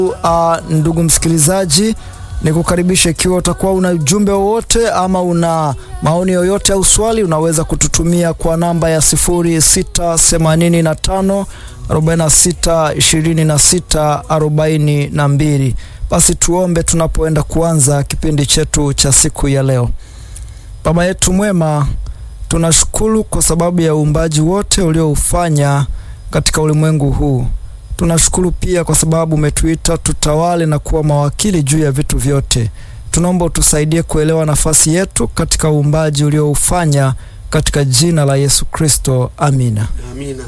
Uh, ndugu msikilizaji, ni kukaribisha. Ikiwa utakuwa una ujumbe wowote ama una maoni yoyote au swali, unaweza kututumia kwa namba ya 0685 46 26 42. Basi tuombe tunapoenda kuanza kipindi chetu cha siku ya leo. Baba yetu mwema, tunashukuru kwa sababu ya uumbaji wote ulioufanya katika ulimwengu huu. Tunashukuru pia kwa sababu umetuita tutawale na kuwa mawakili juu ya vitu vyote. Tunaomba utusaidie kuelewa nafasi yetu katika uumbaji ulioufanya katika jina la Yesu Kristo, amina. Amina.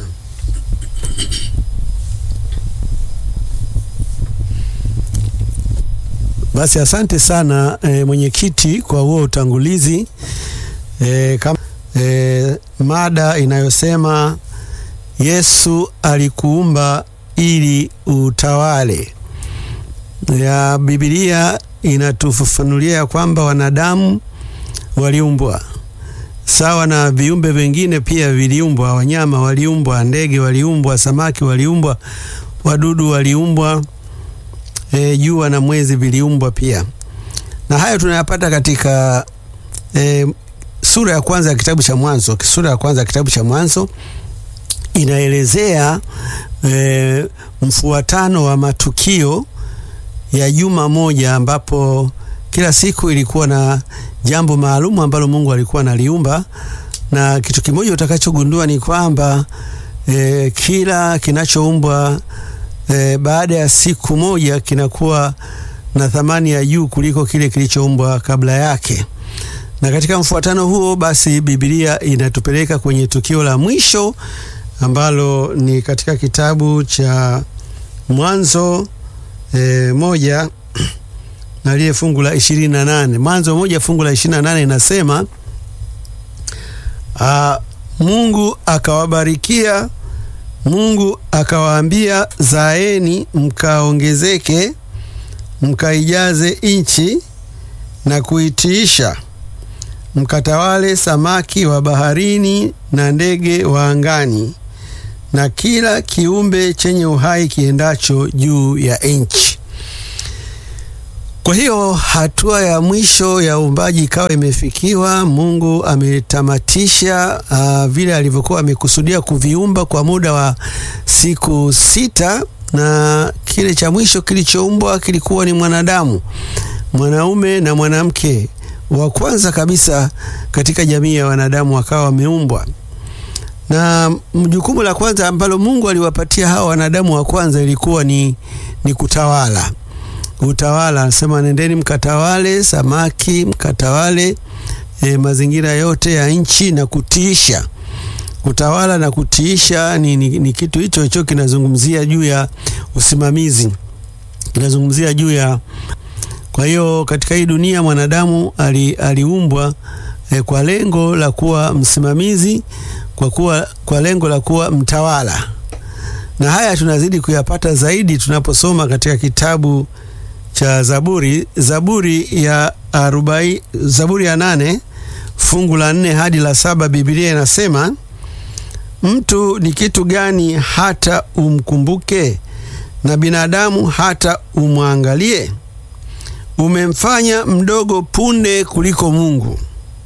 Basi asante sana e, mwenyekiti kwa huo utangulizi e, kama, e, mada inayosema Yesu alikuumba ili utawale. Ya Biblia inatufafanulia ya kwamba wanadamu waliumbwa sawa na viumbe vingine pia viliumbwa, wanyama waliumbwa, ndege waliumbwa, samaki waliumbwa, wadudu waliumbwa, e, jua na mwezi viliumbwa pia, na hayo tunayapata katika e, sura ya kwanza ya kitabu cha Mwanzo. Sura ya kwanza ya kitabu cha Mwanzo inaelezea e, mfuatano wa matukio ya juma moja ambapo kila siku ilikuwa na jambo maalumu ambalo Mungu alikuwa analiumba, na kitu kimoja utakachogundua ni kwamba e, kila kinachoumbwa e, baada ya siku moja kinakuwa na thamani ya juu kuliko kile kilichoumbwa kabla yake. Na katika mfuatano huo basi Biblia inatupeleka kwenye tukio la mwisho ambalo ni katika kitabu cha Mwanzo e, moja na lile fungu la ishirini na nane Mwanzo moja fungu la ishirini na nane inasema a, Mungu akawabarikia, Mungu akawaambia, zaeni mkaongezeke, mkaijaze nchi na kuitiisha, mkatawale samaki wa baharini na ndege wa angani na kila kiumbe chenye uhai kiendacho juu ya nchi. Kwa hiyo hatua ya mwisho ya uumbaji ikawa imefikiwa. Mungu ametamatisha uh, vile alivyokuwa amekusudia kuviumba kwa muda wa siku sita, na kile cha mwisho kilichoumbwa kilikuwa ni mwanadamu, mwanaume na mwanamke wa kwanza kabisa katika jamii ya wanadamu wakawa wameumbwa na jukumu la kwanza ambalo Mungu aliwapatia hawa wanadamu wa kwanza ilikuwa ni, ni kutawala. Utawala, anasema nendeni mkatawale samaki, mkatawale e, mazingira yote ya nchi na kutiisha. Kutawala na kutiisha ni, ni, ni kitu hicho hicho kinazungumzia juu ya usimamizi, kinazungumzia juu ya. Kwa hiyo katika hii dunia mwanadamu ali, aliumbwa e, kwa lengo la kuwa msimamizi kwa kuwa kwa lengo la kuwa mtawala, na haya tunazidi kuyapata zaidi tunaposoma katika kitabu cha Zaburi, Zaburi ya arobaini, Zaburi ya nane fungu la nne hadi la saba. Biblia inasema mtu ni kitu gani hata umkumbuke, na binadamu hata umwangalie? Umemfanya mdogo punde kuliko Mungu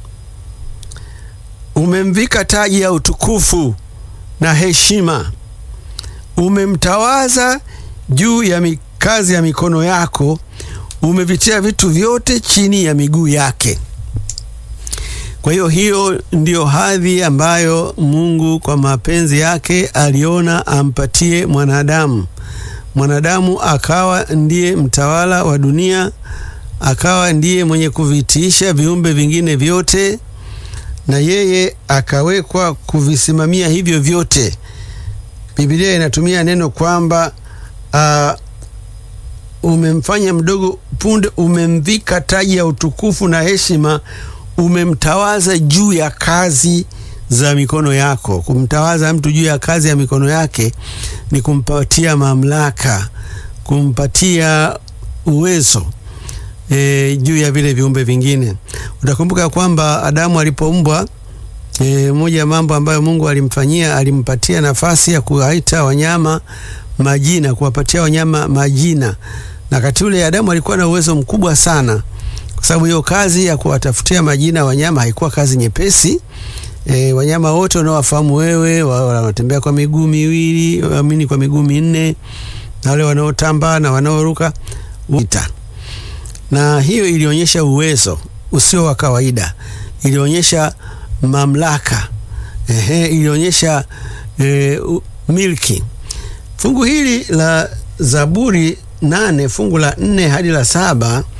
umemvika taji ya utukufu na heshima, umemtawaza juu ya kazi ya mikono yako, umevitia vitu vyote chini ya miguu yake. Kwa hiyo hiyo ndiyo hadhi ambayo Mungu kwa mapenzi yake aliona ampatie mwanadamu. Mwanadamu akawa ndiye mtawala wa dunia, akawa ndiye mwenye kuvitiisha viumbe vingine vyote na yeye akawekwa kuvisimamia hivyo vyote. Biblia inatumia neno kwamba uh, umemfanya mdogo punde, umemvika taji ya utukufu na heshima, umemtawaza juu ya kazi za mikono yako. Kumtawaza mtu juu ya kazi ya mikono yake ni kumpatia mamlaka, kumpatia uwezo E, juu ya vile viumbe vingine. Utakumbuka kwamba Adamu alipoumbwa, e, moja ya mambo ambayo Mungu alimfanyia, alimpatia nafasi ya kuwaita wanyama majina, kuwapatia wanyama majina. Na wakati ule Adamu alikuwa na uwezo mkubwa sana, kwa sababu hiyo kazi ya kuwatafutia majina wanyama haikuwa kazi nyepesi. E, wanyama wote unaowafahamu wewe, wanaotembea kwa miguu miwili, amini kwa miguu minne, na wale wanaotamba na wanaoruka ita. Na hiyo ilionyesha uwezo usio wa kawaida, ilionyesha mamlaka ehe, ilionyesha e, milki. Fungu hili la Zaburi nane fungu la nne hadi la saba